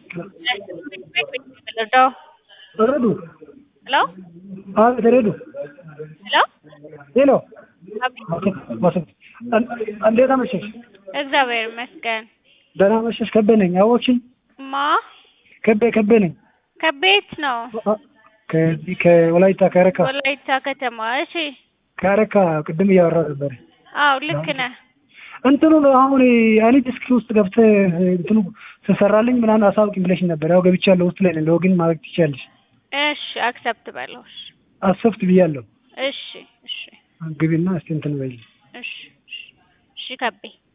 ልርዳው? ረዱ ሄሎ አቤት ረዱ ሄሎ ሄሎ አቤት እንዴት አመሸሽ? እግዚአብሔር ይመስገን። ደህና መሸሽ። ከቤ ነኝ። አወቅሽኝ? ማ ከቤ ከቤ ነኝ። ከቤት ነው? ከዚህ ከወላይታ ከረካ ወላይታ ከተማ። እሺ ከረካ ቅድም እያወራ ነበር። አዎ ልክ ነህ። እንትኑ አሁን እኔ ዲስክ ውስጥ ገብተህ እንትኑ ትሰራልኝ ምናምን አሳውቂኝ ብለሽኝ ነበር። ያው ገብቻለሁ ውስጥ ላይ ነኝ። ሎጊን ማድረግ ትችያለሽ። እሺ አክሰፕት በለው። እሺ አሰፍት ብያለሁ። እሺ እሺ ግቢና እስቲ እንትን በይልኝ። እሺ እሺ እሺ ከቤ